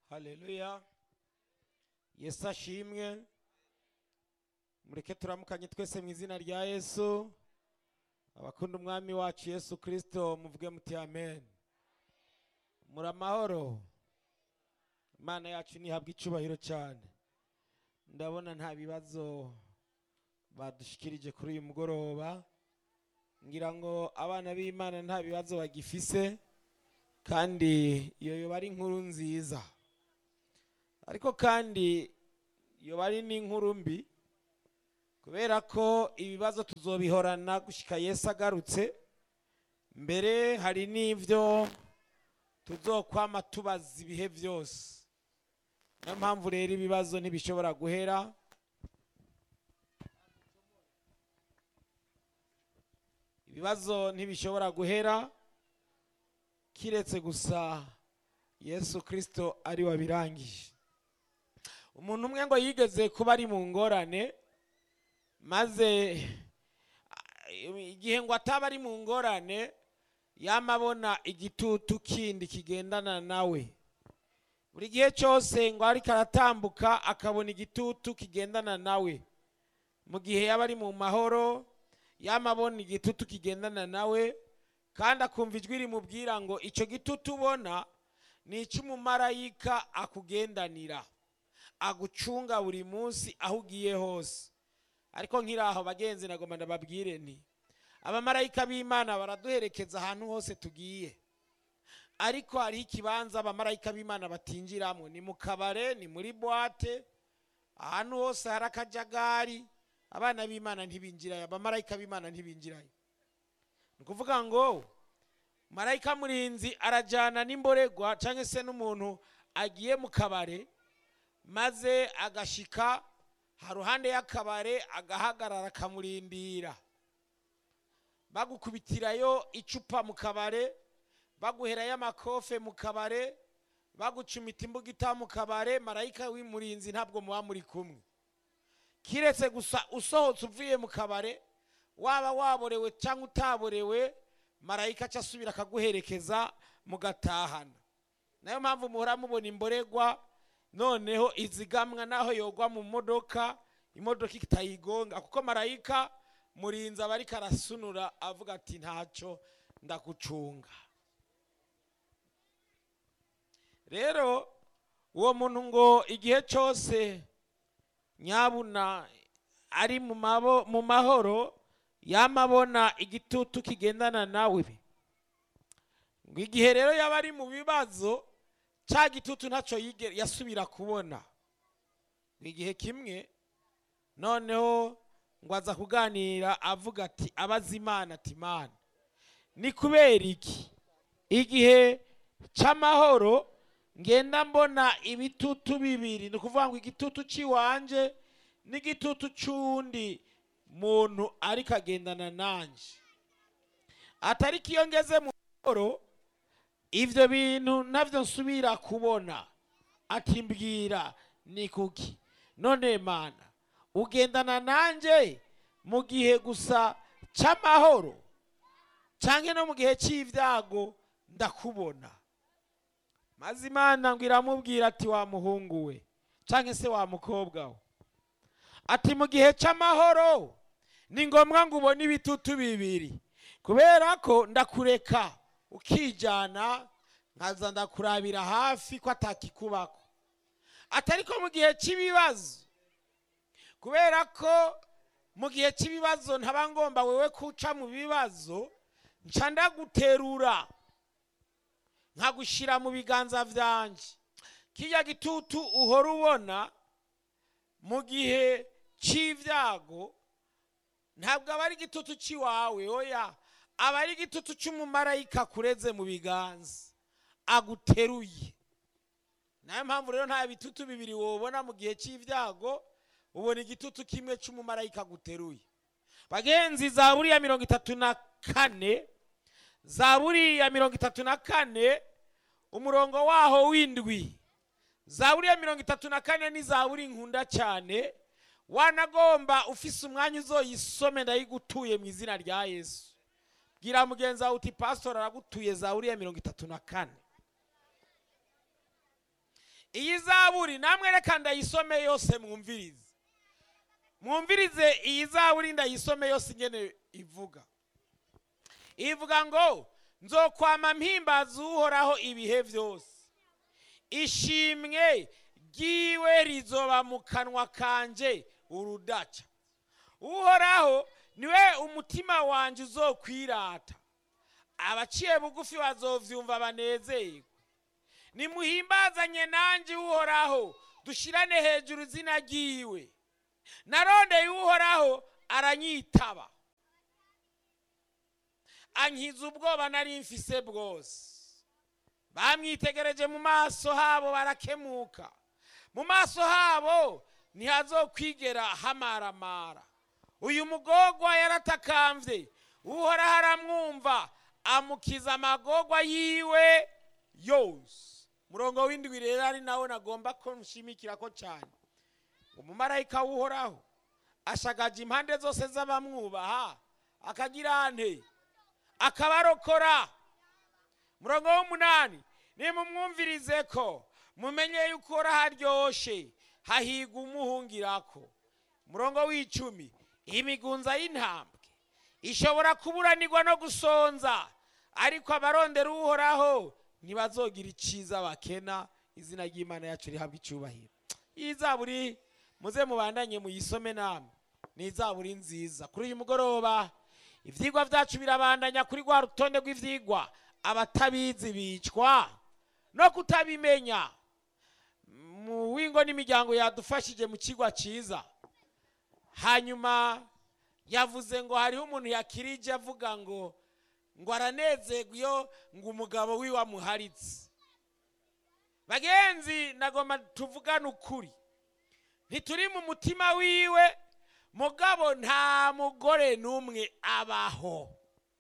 haleluya yesu ashimwe mureke turamukanye twese mu izina rya yesu abakunda umwami wacu yesu kirisito muvuge muti amen muri amahoro imana yacu ntihabwe icyubahiro cyane ndabona nta bibazo badushikirije kuri uyu mugoroba ngira ngo abana b'imana nta bibazo bagifise kandi iyo yoba ari inkuru nziza ariko kandi yoba ari n'inkuru mbi kubera ko ibibazo tuzobihorana gushyika Yesu agarutse mbere hari n'ibyo tuzokwama tubaza ibihe byose niyo mpamvu rero ibibazo ntibishobora guhera ibibazo ntibishobora guhera kiretse gusa yesu kirisito ari wabirangije umuntu umwe ngo yigeze kuba ari mu ngorane maze igihe ngo ataba ari mu ngorane yama abona igitutu kindi kigendana nawe buri gihe cyose ngo ariko aratambuka akabona igitutu kigendana nawe mu gihe yaba ari mu mahoro yama abona igitutu kigendana nawe kandi akumva ijwi rimubwira ngo icyo gitutu ubona ni icy'umumarayika akugendanira agucunga buri munsi aho ugiye hose ariko nk'iraho bagenzi nagomba ndababwire nti abamarayika b'imana baraduherekeza ahantu hose tugiye ariko hariho ikibanza abamarayika b'imana batinjiramo ni mu kabare ni muri buwate ahantu hose hari akajagari abana b'imana ntibinjirayo abamarayika b'imana ntibinjirayo ni ukuvuga ngo marayika murinzi arajyana n'imboregwa cyangwa se n'umuntu agiye mu kabare maze agashika haruhande y'akabare agahagarara akamurindira bagukubitirayo icupa mu kabare baguherayo amakofe mu kabare bagucumita imbugita mu kabare marayika w'imurinzi ntabwo muba muri kumwe kiretse gusa usohotse uvuye mu kabare waba waborewe cyangwa utaborewe marayika aca asubira akaguherekeza mugatahana nayo mpamvu muhora mubona imboregwa noneho izigamwa naho yogwa mu modoka imodoka itayigonga kuko marayika murinzi aba ariko arasunura avuga ati ntacyo ndagucunga rero uwo muntu ngo igihe cyose nyabuna ari mu mahoro yamabona igitutu kigendana nawe ngo igihe rero yaba ari mu bibazo cya gitutu ntacyo yasubira kubona igihe kimwe noneho ngo aza kuganira avuga ati abaza imana ati imana ni kubera iki igihe cy'amahoro ngenda mbona ibitutu bibiri ni ukuvuga ngo igitutu cy'iwanje n'igitutu cy'undi muntu ariko agendana nanjye atari iyo ngeze mu mahoro ibyo bintu nabyo nsubira kubona ati mbwira ni kuki none mana ugendana nanjye mu gihe gusa cy'amahoro cyangwa no mu gihe cy'ibyago ndakubona maze imana ngo iramubwira ati wa muhungu we cyangwa se wa mukobwa we ati mu gihe cy'amahoro ni ngombwa ngo ubone ibitutu bibiri kubera ko ndakureka ukijyana nkaza ndakurabira hafi ko atakikubako atari ko mu gihe cy'ibibazo kubera ko mu gihe cy'ibibazo ntaba ngomba wewe kuca mu bibazo nca ndaguterura nkagushyira mu biganza byanjye kijya gitutu uhora ubona mu gihe cy'ibyago ntabwo aba ari igitutu cy'iwawe oya aba ari igitutu cy'umumarayika kureze mu biganza aguteruye nayo mpamvu rero nta bitutu bibiri wobona mu gihe cy'ibyago ubona igitutu kimwe cy'umumarayika aguteruye bagenzi za buriya mirongo itatu na kane za buriya mirongo itatu na kane umurongo waho w'indwi za buriya mirongo itatu na kane ni za buri nkunda cyane wanagomba ufise umwanya uzoyisome ndayigutuye mu izina rya yesu bwira mugenzi wawe uti pasitori aragutuye za buriya mirongo itatu na kane iyi zaburi namwe reka ndayisome yose mwumvirize mwumvirize iyi zaburi ndayisome yose ingene ivuga ivuga ngo nzokwama mpimbaza uhoraho ibihe byose ishimwe ryiwe rizoba mu kanwa kanje urudaca uhoraho niwe umutima wanjye uzokwirata abaciye bugufi bazovyumva banezerwe nimuhimbazanye nanjye uhoraho dushirane hejuru izina ryiwe narondeye uhoraho aranyitaba ankiza ubwoba nari mfise bwose bamwitegereje mu maso habo barakemuka mu maso habo ntihazokwigera hamaramara uyu mugogwa yaratakamvye uhoraho aramwumva amukiza amagogwa yiwe yose murongo w'indwi rero ari nawe nagomba ko nshimikirako cyane umumarayika w'uhoraho ashagaje impande zose z'abamwubaha akagira ante akabarokora murongo w'umunani nimumwumvirize ko mumenye yuko uhoraho aryoshe hahigwa umuhungirako murongo w'icumi imigunza y'intambwe ishobora kuburanirwa no gusonza ariko abarondera uhoraho ntibazogira iciza bakena izina ry'imana yacu rihabwa icyubahiro iyi zaburi muze mubandanye muyisome namwe ni izaburi nziza kuri uyu mugoroba ibyigwa byacu birabandanya kuri rwa rutonde rw'ibyigwa abatabizi bicwa no kutabimenya mu wingo n'imiryango yadufashije mu kigwa cyiza hanyuma yavuze ngo hariho umuntu yakirije avuga ngo ngo aranezerwa iyo ngo umugabo wiwe amuharitse bagenzi nagomba tuvugane ukuri ntituri mu mutima wiwe mugabo nta mugore n'umwe abaho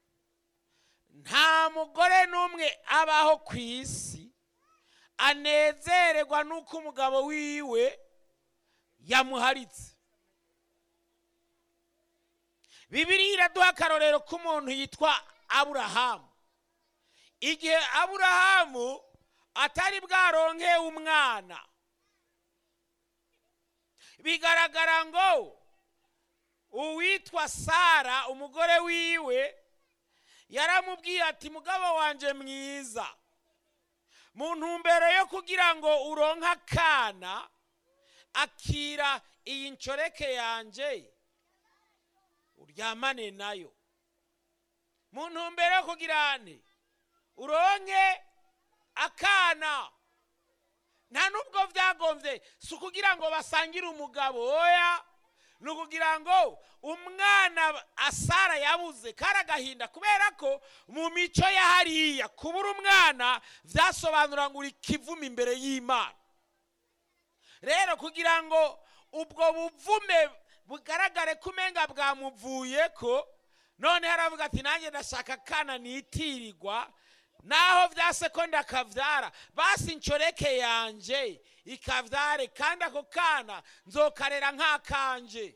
nta mugore n'umwe abaho ku isi anezererwa n'uko umugabo wiwe yamuharitse bibiri iraduha akarorero k'umuntu yitwa aburahamu igihe aburahamu atari bwaronke umwana bigaragara ngo uwitwa sara umugore wiwe yaramubwiye ati mugabo wanjye mwiza mu ntumbero yo kugira ngo uronke akana akira iyi nshoreke yanjye uryamane nayo mu ntumbero yo kugira ane uronke akana nta nubwo byagombye si ukugira ngo basangire umugabo oya ni ukugira ngo umwana asara yabuze kari agahinda kubera ko mu mico ya hariya kubura umwana byasobanura ngo uri kivuma imbere y'imana rero kugira ngo ubwo buvume bugaragare ko umenga bwamuvuye ko none haravuga ati nanjye ndashaka akana nitirirwa naho byase ko ndakabyara basi inshoreke yanjye ikabyare kandi ako kana nzokarera nk'akanje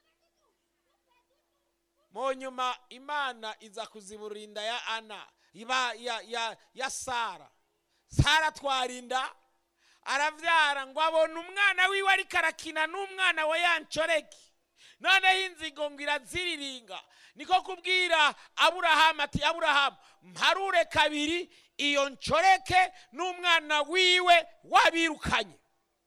mu nyuma imana iza kuzibura inda ya ana iba ya, ya, ya sara sara twarinda arabyara ngo abone umwana wiwe ariko arakina n'umwana wa ya nshoreke noneho inzigo ngo iraziriringa niko kubwira aburahamu ati aburahamu mparure kabiri iyo nshoreke n'umwana wiwe wabirukanye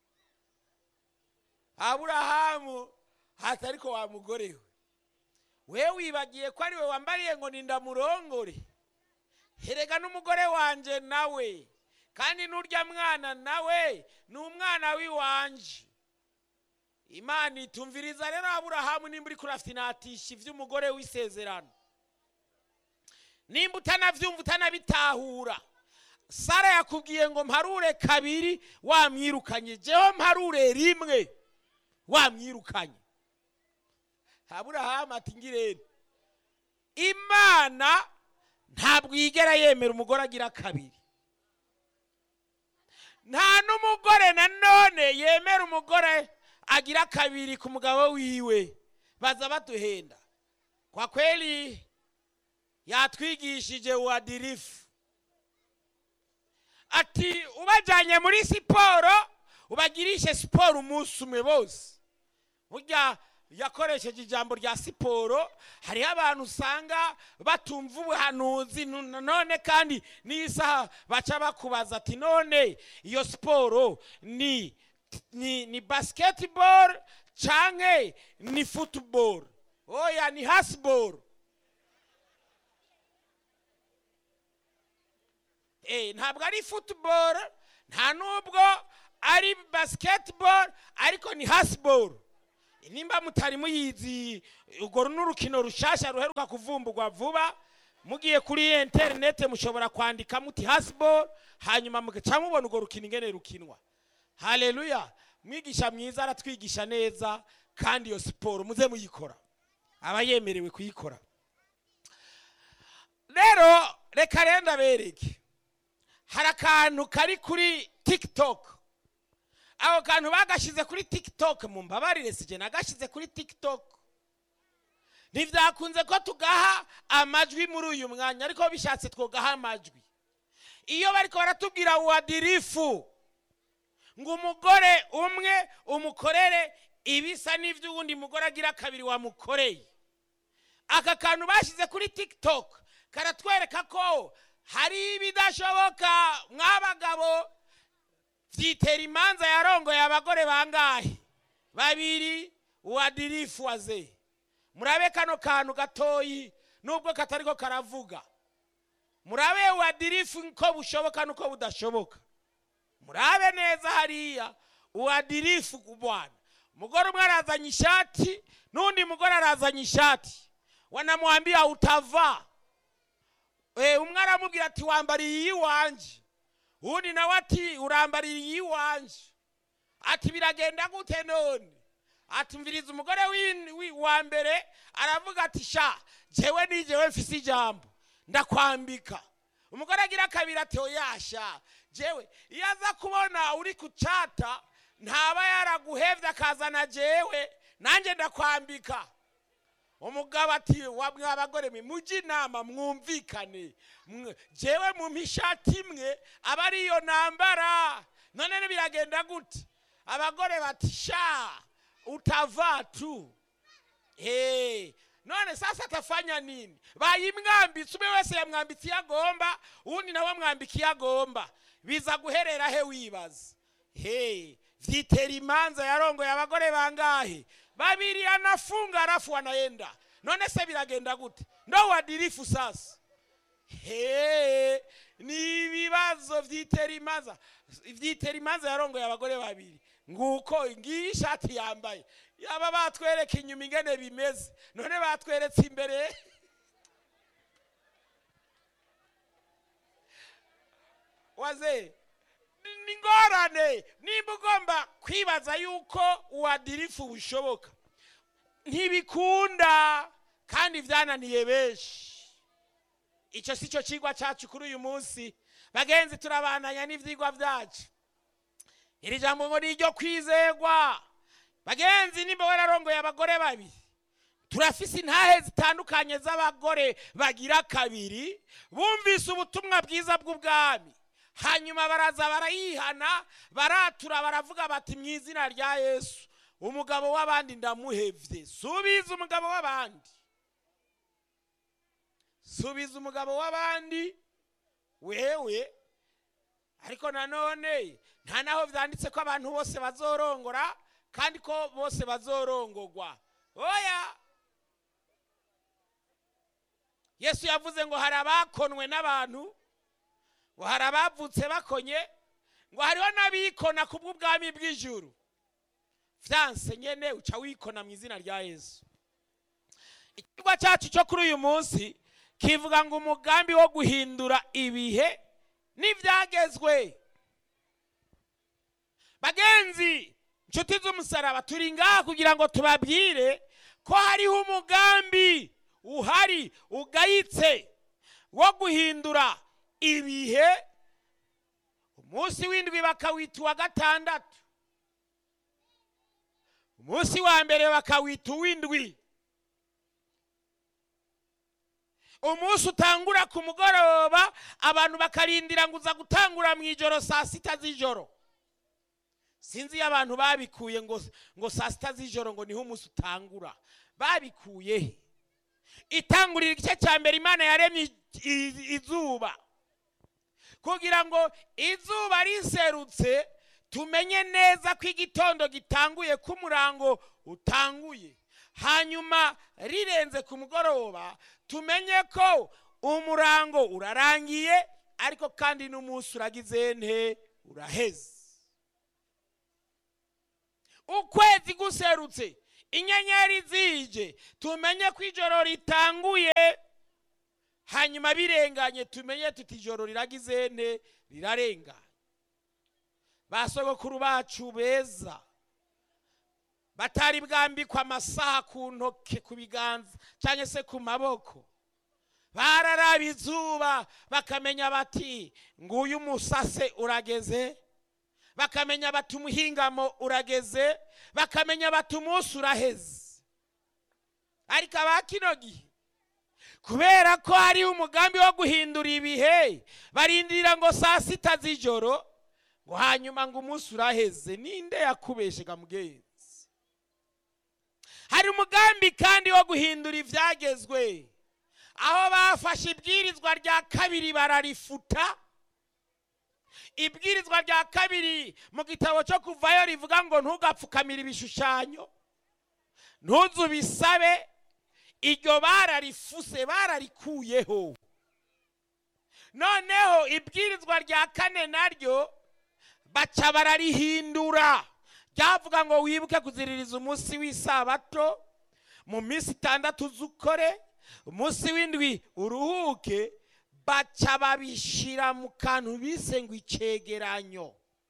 aburahamu hati ariko wa mugore we we wibagiye ko ari we wambariye ngo nindamurongore herega n'umugore wanjye nawe kandi n'urya mwana nawe ni umwana w'iwanje imana itumviriza rero aburahamu nimba uri kurafinatisha iby'umugore w'isezerano nimba utanabyumva utanabitahura sara yakubwiye ngo mparure kabiri wamwirukanye jewe mparure rimwe wamwirukanye aburahamu ati ngirente imana ntabwo yigera yemera umugore agira kabiri nta n'umugore nanone yemera umugore agira kabiri ku mugabo wiwe baza baduhenda kwa kweli yatwigishije uwadirifu ati ubajyanye muri siporo ubagirishe siporo umunsi umwe bose burya yakoresheje ijambo rya siporo hariho abantu usanga batumva ubuhanuzi nu- none kandi n'isaha baca bakubaza ati none iyo siporo ni ni, ni basketball canke ni football oya ni hasball Eh, ntabwo ari football nta nubwo ari basketball ariko ni hasball nimba mutari muyizi urwo ni urukino rushasha ruheruka kuvumburwa vuba mugiye kuri interinete mushobora kwandika muti hasball hanyuma mugaca mubona urwo rukino ingene rukinwa haleluya mwigisha mwiza aratwigisha neza kandi iyo siporo muze muyikora aba yemerewe kuyikora rero reka rero ndabereke hari akantu kari kuri tiktok ako kantu bagashyize kuri tiktok mu mbabarire sije nagashyize kuri tiktok ntibyakunze ko tugaha amajwi muri uyu mwanya ariko bishatse twugaha amajwi iyo bariko baratubwira uwadirifu ngo umugore umwe umukorere ibisa n'iby'uwundi mugore agira kabiri wamukoreye aka kantu bashyize kuri tiktok karatwereka ko hari ibidashoboka mw'abagabo byitera imanza yarongoye abagore bangahe babiri uwadirifu waze murabe kano kantu gatoyi nubwo katariko karavuga murabe uwadirifu ko bushoboka nuko budashoboka murabe neza hariya uwadirifu bwana umugore umwe arazanye ishati n'undi mugore arazanye ishati wanamwambia utava Eh, umwe aramubwira ati wambariye iyiwanje uwundi nawe ati urambariye iyiwanje ati biragenda gute none ati mviriza umugore w'in- wi- wa mbere aravuga ati sha jewe ni jewe mfise ijambo ndakwambika umugore agira kabiri ati oyasha jewe iyo aza kubona uri ku cata ntaba yaraguhevye akazana jewe nanjye ndakwambika umugabo ati wa mwa bagore mwe mujye inama mwumvikane Mwe- jewe mumpa ishati imwe aba ariyo nambara none biragenda gute abagore bati sha utavaa tu hey. none sasa atafanya nini bayimwambitse umwe wese yamwambitse iyo agomba uwundi nawe amwambika iyo agomba biza guherera he wibaza hey. vyitera imanza yarongoye abagore bangahe babiri anafunga alafu anaenda none se biragenda gute ndo wadirifu sasa he ni ibibazo vyitera imanza vyitera imanza yarongoye abagore babiri nguko ngiyi ishati yambaye yaba batwereka inyuma ingene bimeze none batweretse imbere waze ni- ni ngorane nimba ugomba kwibaza yuko uwadirifu bushoboka ntibikunda kandi byananiye benshi icyo si cyo kigwa cyacu kuri uyu munsi bagenzi turabananya n'ibyigwa byacu iri jambo ngo ni iryo kwizegwa bagenzi nimba wararongoye abagore babiri turafise intahe zitandukanye z'abagore bagira kabiri bumvise ubutumwa bwiza bw'ubwami hanyuma baraza barayihana baratura baravuga bati mu izina rya yesu umugabo w'abandi ndamuhevye subiza umugabo w'abandi subiza umugabo w'abandi wewe ariko nanone nta naho vyanditse ko abantu bose bazorongora kandi ko bose bazorongorwa oya yesu yavuze ngo hari abakonwe n'abantu ngo hari abavutse bakonye ngo hariho n'abikona ku bw'ubwami bw'ijuru vyanse nyene uca wikona mu izina rya yesu ikigwa cyacu cyo kuri uyu munsi kivuga ngo umugambi wo guhindura ibihe n'ibyagezwe bagenzi nshuti z'umusaraba turi ngaha kugira ngo tubabwire ko hariho umugambi uhari ugayitse wo guhindura ibihe umunsi w'indwi bakawita uwa gatandatu umunsi wa mbere bakawita uw'indwi umunsi utangura ku mugoroba abantu bakarindira ngo uza gutangura mu ijoro saa sita z'ijoro sinzi iyo abantu babikuye ngo ngo saa sita z'ijoro ngo niho umunsi utangura babikuye he itangurira igice cya mbere imana yaremye i- i- izuba kugira ngo izuba riserutse tumenye neza ko igitondo gitanguye ko umurango utanguye hanyuma rirenze ku mugoroba tumenye ko umurango urarangiye ariko kandi n'umunsi uragize nte uraheze ukwezi guserutse inyenyeri zije tumenye ko ijoro ritanguye hanyuma birenganye tumenye tuti ijoro riragize nte rirarenganye ba sogokuru bacu beza batari bwambikwa amasaha ku ntoke ku biganza cyangwa se ku maboko bararaba izuba bakamenya bati nguyu umusase urageze bakamenya bati umuhingamo urageze bakamenya bati umunsi uraheze ariko aba kino gihe kubera ko hariho umugambi wo guhindura ibihe barindira ngo saa sita z'ijoro ngo hanyuma ngo umunsi uraheze ninde yakubeshega mugenzi hari umugambi kandi wo guhindura ibyagezwe aho bafashe ibwirizwa rya kabiri bararifuta ibwirizwa rya kabiri mu gitabo cyo kuvayo rivuga ngo ntugapfukamire ibishushanyo ntuzu bisabe iryo bararifuse bararikuyeho noneho ibwirizwa rya kane naryo baca bararihindura ryavuga ngo wibuke kuziririza umunsi w'isabato mu minsi itandatu z'ukore umunsi w'indwi uruhuke baca babishyira mu kantu bise ngo icegeranyo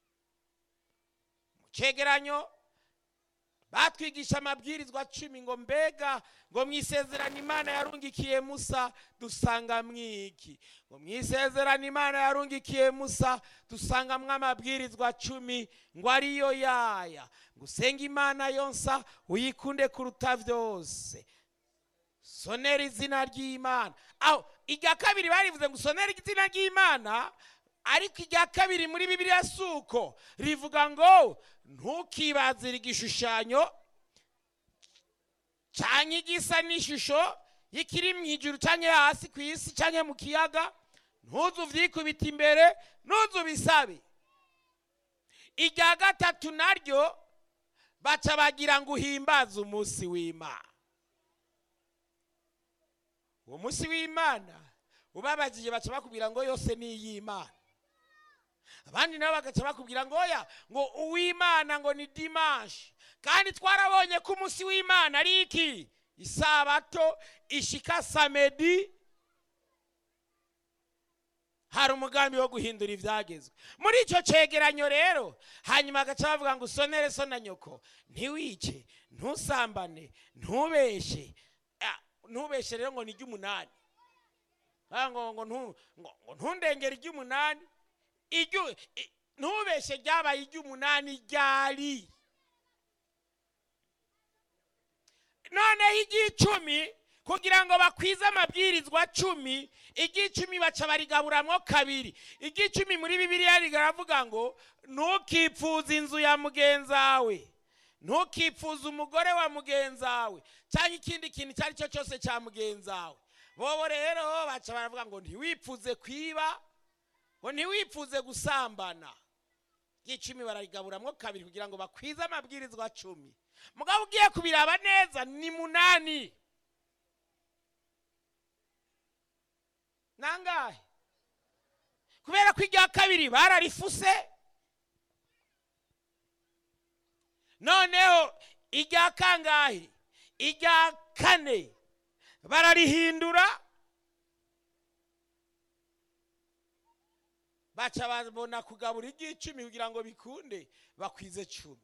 mu cegeranyo batwigisha amabwirizwa cumi ngo mbega ngo mu isezerano imana yarungikiye musa dusanga mwiki ngo mu isezerano imana yarungikiye musa dusangamwo amabwirizwa cumi ngo ariyo yaya ngo usenge imana yonsa uyikunde kuruta byose sonera izina ry'imana aho irya kabiri barivuze ngo usonere izina ry'imana ariko irya kabiri muri bibiliya si uko rivuga ngo ntukibazire igishushanyo cyangwa igisa n'ishusho y'ikiri mu ijuru cyangwa hasi ku isi cyangwa mu kiyaga ntuzu ubyikubite imbere ntuzu bisabe irya gatatu naryo baca bagira ngo uhimbaze umunsi w'imana uwo munsi w'imana ubabajije baca bakubwira ngo yose ni iy'imana abandi nabo bagaca bakubwira ngo oya ngo uw'imana ngo ni dimanshi kandi twarabonye ko umunsi w'imana ari iki isabato ishika samedi hari umugambi wo guhindura ibyagezwe muri icyo cyegeranyo rero hanyuma bagaca bavuga ngo usonere so na nyoko ntiwice ntusambane ntubeshe Ah, ntubeshe rero ngo ni iry'umunani Ah, ngo ngo ntu- ngo- ngo ntundengere iry'umunani iryo i- ntubeshe ryabaye iry'umunani ryari noneho iry'icumi kugira ngo bakwize amabwirizwa cumi iry'icumi baca barigaburamwo kabiri iry'icumi muri bibiliya rigaravuga ngo ntukipfuze inzu ya mugenzawe ntukipfuze umugore wa mugenzawe cyangwa ikindi kintu icyo ari cyo cyose cya mugenzawe bobo rero baca baravuga ngo ntiwipfuze kwiba ngo ntiwipfuze gusambana ry'icumi bararigaburamwo kabiri kugira ngo bakwize amabwirizwa cumi mugabo ugiye kubiraba neza ni munani nangahe kubera ko irya kabiri bararifuse noneho irya kangahe irya kane bararihindura baca babona kugabura iry'icumi kugira ngo bikunde bakwize cumi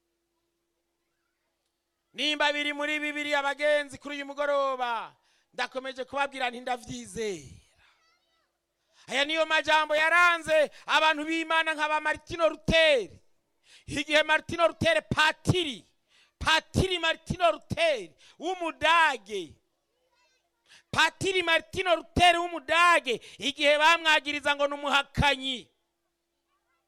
nimba biri muri bibiri abagenzi kuri uyu mugoroba ndakomeje kubabwira nti ndabyizera aya niyo majambo yaranze abantu b'imana nka ba martino ruteri igihe martino ruteri patiri patiri martino ruteri w'umudage patiri martino ruteri w'umudage igihe bamwagiriza ngo ni umuhakanyi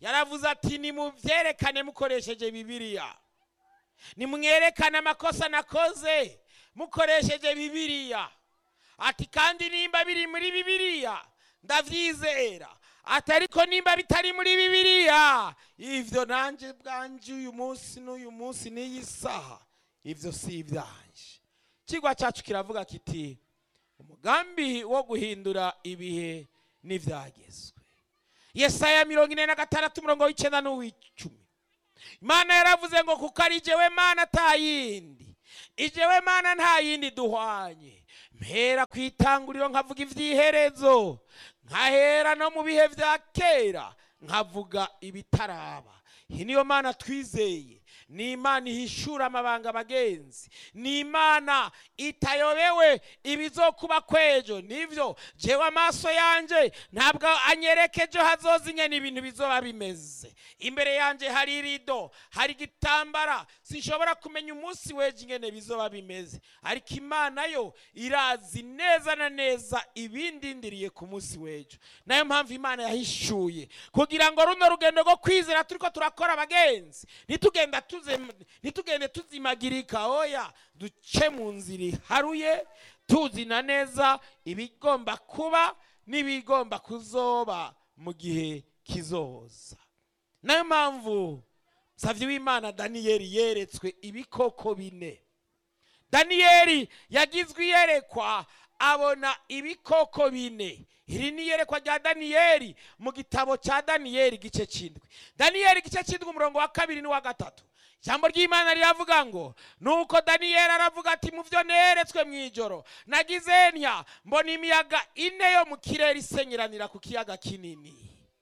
yaravuze ati nimubyerekane mukoresheje bibiliya nimwerekane amakosa nakoze mukoresheje bibiliya ati kandi nimba biri muri bibiliya ndabyizera ati ariko nimba bitari muri bibiliya ibyo nanjye bwanjye uyu munsi n'uyu munsi n'iyi saha ibyo si ibyanje ikigwa cyacu kiravuga kiti umugambi wo guhindura ibihe n'ibyagezwe yesaya mirongo ine na gatandatu umurongo w'icyenda n'uw'icumi imana yaravuze ngo kuko ari jyewe mana atayindi ijewe mana nta yindi duhwanye mpera ku itanguriro nkavuga iby'iherezo nkahera no mu bihe bya kera nkavuga ibitaraba iyi niyo mana twizeye ni imana ihishura amabanga abagenzi ni imana itayobewe ibizokuba kwejo nibyo jewe amaso yanjye ntabwo anyereka ejo hazoza ingene ibintu bizoba bimeze imbere yanjye hari irido hari igitambara sinshobora kumenya umunsi w'ejo ingene bizoba bimeze ariko imana yo irazi neza na neza ibindindiriye ku munsi w'ejo nayo mpamvu imana yahishuye kugira ngo runo rugendo rwo kwizera turiko turakora abagenzi ntitugenda tuze ntitugende tuzimagirika oya duce mu nzira iharuye tuzina neza ibigomba kuba n'ibigomba kuzoba mu gihe kizoza nayo mpamvu nsabye w'imana daniyeli yeretswe ibikoko bine daniyeli yagizwe iyerekwa abona ibikoko bine iri ni iyerekwa rya daniyeli mu gitabo cya daniyeli igice cy'indwi daniyeli igice cy'indwi umurongo wa kabiri n'uwa gatatu ijambo ry'imana riravuga ngo nuko daniyeli aravuga ati mu byo neretswe mu ijoro nagize ntya mbona imiyaga ine yo mu kirere isenyeranira ku kiyaga kinini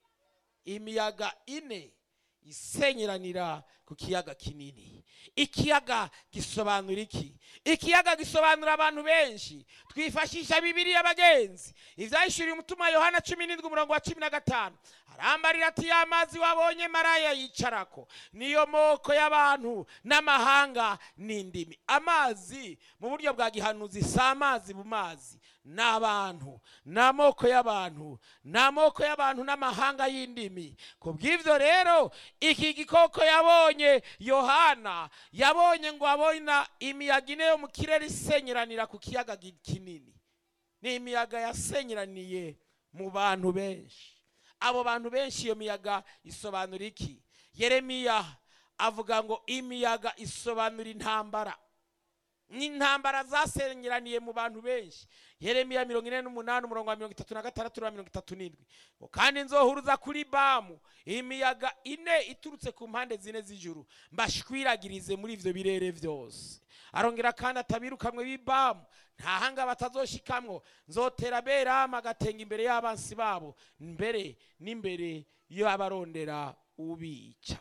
imiyaga ine isenyeranira ku kiyaga kinini ikiyaga gisobanura iki ikiyaga gisobanura abantu benshi twifashisha bibiri y'abagenzi ibyahishuriye umutima yohana cumi n'indwi umurongo wa cumi na gatanu arambarira ati ya mazi wabonye maraya yicarako niyo moko y'abantu n'amahanga n'indimi amazi mu buryo bwa gihanuzi si amazi mu mazi ni abantu ni amoko y'abantu ni amoko y'abantu n'amahanga y'indimi ku bw'ibyo rero iki gikoko yabonye yohana yabonye ngo abona imiyaga ine yo mu kirere isenyeranira ku kiyaga kinini ni imiyaga yasenyeraniye mu bantu benshi abo bantu benshi iyo miyaga isobanura iki yeremiya avuga ngo imiyaga isobanura intambara n'intambara zasenyeraniye mu bantu benshi yeremiya mirongo ine n'umunani umurongo wa mirongo itatu na gatandatu na mirongo itatu n'indwi ngo kandi nzohuruza kuri bamu imiyaga ine iturutse ku mpande zine z'ijuru mbashwiragirize muri ibyo birere byose arongera kandi atabirukamwe b'ibamu nta hanga batazoshikamwo nzotera beramu agatenga imbere y'abansi babo mbere n'imbere y'abarondera ubica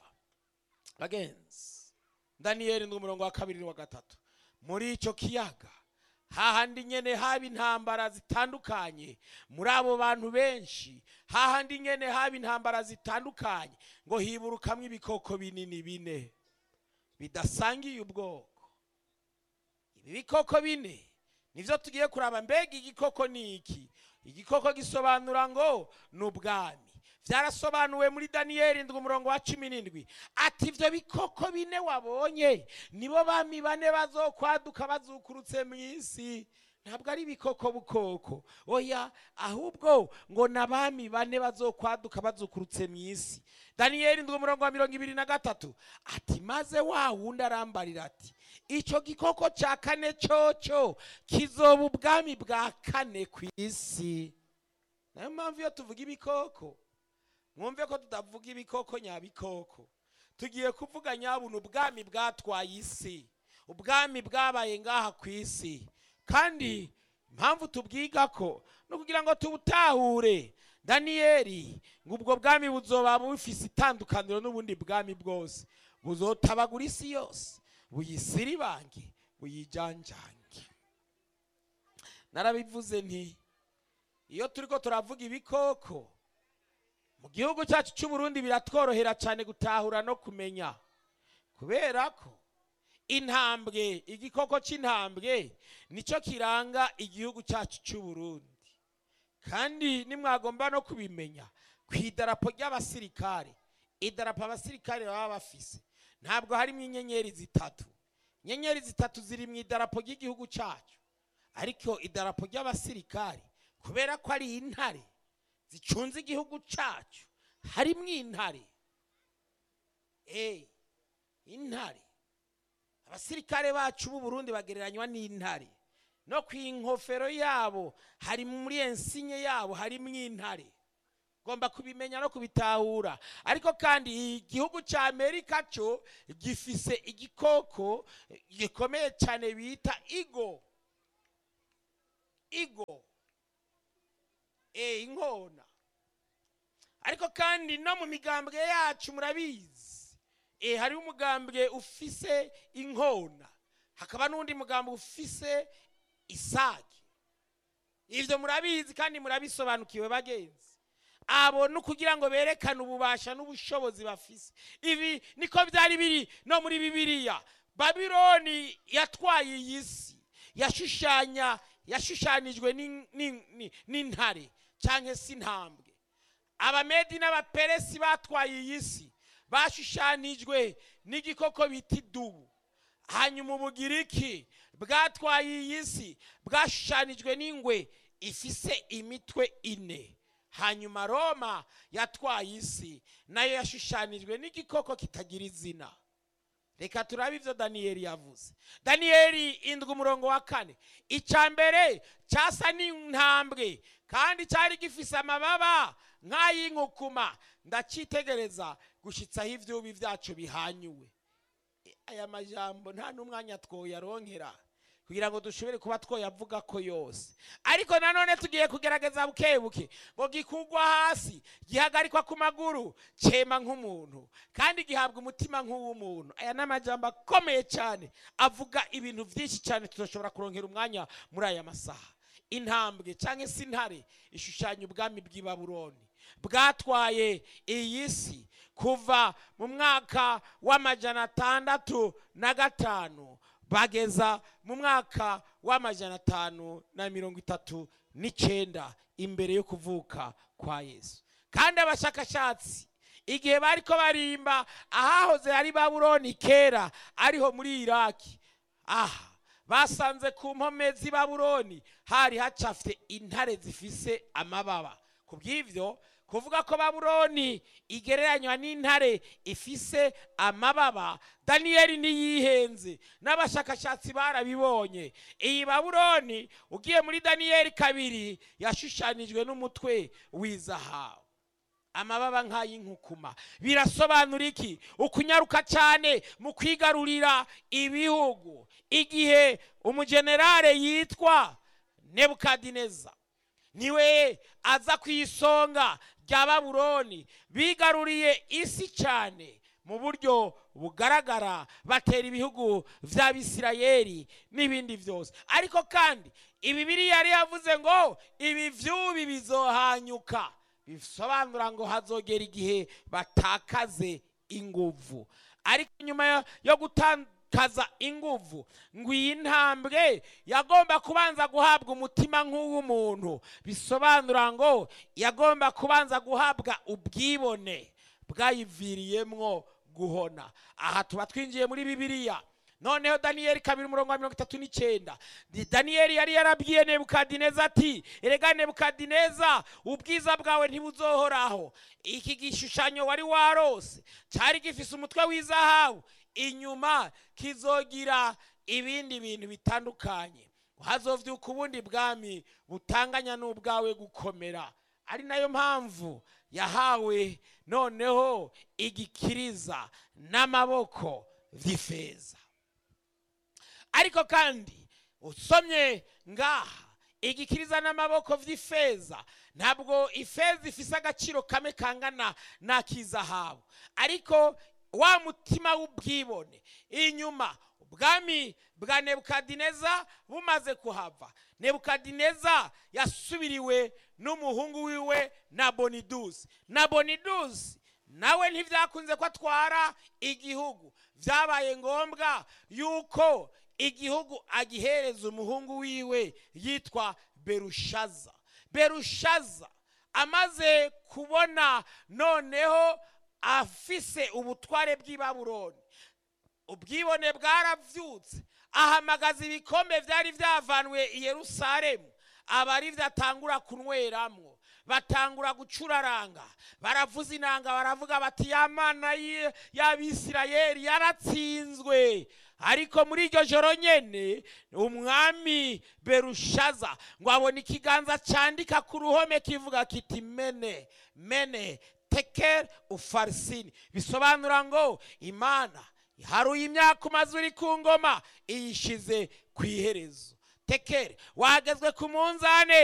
bagenzi daniyeli ni umurongo wa kabiri n'uwa gatatu muri icyo kiyaga hahandi nyene haba intambara zitandukanye muri abo bantu benshi hahandi nyene haba intambara zitandukanye ngo hiburukamwo ibikoko binini bine bidasangiye ubwoko ibi bikoko bine nivyo tugiye kuraba mbega igikoko ni iki igikoko gisobanura ngo ni ubwami byarasobanuwe muri daniyeli ndwi umurongo wa cumi n'indwi ati ibyo bikoko bine wabonye nibo bami bane bazokwaduka bazukurutse mu isi ntabwo ari ibikoko bukoko oya ahubwo ngo ni abami bane bazokwaduka bazukurutse mu isi daniyeli ndwi umurongo wa mirongo ibiri na gatatu ati maze wa wundi arambarira ati icyo gikoko cya kane cyoco kizoba ubwami bwa kane ku isi nayo mpamvu iyo tuvuga ibikoko mwumve ko tutavuga ibikoko nyabikoko tugiye kuvuga nyabuna ubwami bwatwaye isi ubwami bwabaye ngaha ku isi kandi impamvu tubwiga ko ni ukugira ngo tubutahure daniyeli ngo ubwo bwami buzoba bufise itandukaniro n'ubundi bwami bwose buzotabagura isi yose buyisiribange buyijanjange narabivuze nti iyo turiko turavuga ibikoko mu gihugu cyacu cy'u Burundi biratworohera cyane gutahura no kumenya kubera ko intambwe igikoko cy'intambwe nicyo kiranga igihugu cyacu cy'u Burundi kandi nimwagomba no kubimenya ku idarapo ry'abasirikare idarapo abasirikare baba bafise ntabwo harimo inyenyeri zitatu inyenyeri zitatu ziri mu idarapo ry'igihugu cyacu ariko idarapo ry'abasirikare kubera ko ari intare zicunze igihugu cyacu harimo intare eee intare abasirikare bacu b'u Burundi bagereranywa n'intare no ku inkofero yabo hari muri ensinye yabo harimo intare ugomba kubimenya no kubitahura ariko kandi igihugu cya amerika cyo gifise igikoko gikomeye cyane bita igo igo e inkona ariko kandi no mu migambwe yacu murabizi e hariho umugambwe ufise inkona hakaba n'undi mugambwe ufise isake ibyo murabizi kandi murabisobanukiwe bagenzi abo ni ukugira ngo berekane ububasha n'ubushobozi bafise ibi niko byari biri no muri bibiliya babironi yatwaye iyi si yashushanya yashushanijwe n'intare cyangwa se intambwe abamedi n'abaperesi batwaye iyi si bashushanijwe n'igikoko bita idubu hanyuma ubugiriki bwatwaye iyi si bwashushanijwe n'ingwe ifise imitwe ine hanyuma roma yatwaye isi nayo yashushanijwe n'igikoko kitagira izina reka turabe ibyo daniyeli yavuze daniyeli indwi umurongo wa kane icya mbere cyasa n'intambwe kandi cyari gifise amababa nk'ay'inkukuma ndacyitegereza gushyitsaho ibyubi byacu bihanyuwe aya majambo nta n'umwanya twoyaronkera kugira ngo dushobore kuba twoyavuga ko yose ariko nanone tugiye kugerageza buke buke ngo gikugwa hasi gihagarikwa ku maguru cyema nk'umuntu kandi gihabwa umutima nk'uw'umuntu aya ni amajambo akomeye cyane avuga ibintu byinshi cyane tudashobora kurongera umwanya muri aya masaha intambwe cyangwa se intare ishushanya ubwami bw'i Babuloni bwatwaye iyi si kuva mu mwaka w'amajana atandatu na gatanu bageza mu mwaka w'amajana atanu na mirongo itatu n'icyenda imbere yo kuvuka kwa yesu kandi abashakashatsi igihe bari ko barimba ahahoze hari babuloni kera ariho muri iraki aha basanze ku mpome z'i babuloni hari hacafite intare zifise amababa ku bw'ibyo kuvuga ko babuloni igereranywa n'intare ifise amababa daniyeli ntiyihenze n'abashakashatsi barabibonye iyi babuloni ugiye muri daniyeli kabiri yashushanijwe n'umutwe w'izahabu amababa nk'ay'inkukuma birasobanura iki ukunyaruka cyane mu kwigarurira ibihugu igihe umujenerale yitwa nebukadineza niwe aza ku isonga rya babuloni bigaruriye isi cyane mu buryo bugaragara batera ibihugu by'abisirayeli n'ibindi byose ariko kandi ibi biriya yari yavuze ngo ibi by'ubi bizohanyuka bisobanura ngo hazogera igihe batakaze inguvu ariko nyuma yo gutakaza inguvu ngo iyi ntambwe yagomba kubanza guhabwa umutima nk'uw'umuntu bisobanura ngo yagomba kubanza guhabwa ubwibone bwayiviriyemwo guhona aha tuba twinjiye muri bibiliya noneho daniyeli kabiri umurongo wa mirongo itatu n'icyenda daniyeli yari yarabwiye nebukadineza ati erega nebukadineza ubwiza bwawe ntibuzohoraho iki gishushanyo wari warose cyari gifise umutwe w'izahabu inyuma kizogira ibindi bintu bitandukanye hazovyuka ubundi bwami butanganya n'ubwawe gukomera ari nayo mpamvu yahawe noneho igikiriza n'amaboko vy'ifeza ariko kandi usomye ngaha igikiriza n'amaboko vy'ifeza ntabwo ifeza ifise agaciro kamwe kangana n'ak'izahabu ariko wa mutima w'ubwibone inyuma ubwami bwa nebukadineza bumaze kuhava nebukadineza yasubiriwe n'umuhungu wiwe na bonidusi na bonidusi nawe ntibyakunze ko atwara igihugu byabaye ngombwa yuko igihugu agihereza umuhungu wiwe yitwa berushaza berushaza amaze kubona noneho afise ubutware bw'i babuloni ubwibone bwaravyutse ahamagaza ibikombe byari byavanwe i yerusalemu aba ari byo atangura kunyweramwo batangura gucuraranga baravuza inanga baravuga bati ya mana ye- y'abisirayeli yaratsinzwe ariko muri iryo joro nyene umwami berushaza ngo abona ikiganza candika ku ruhome kivuga kiti mene mene tekel ufarisini bisobanura ngo imana haruye imyaka umaze uri ku ngoma iyishize ku iherezo tekere wagezwe ku munzane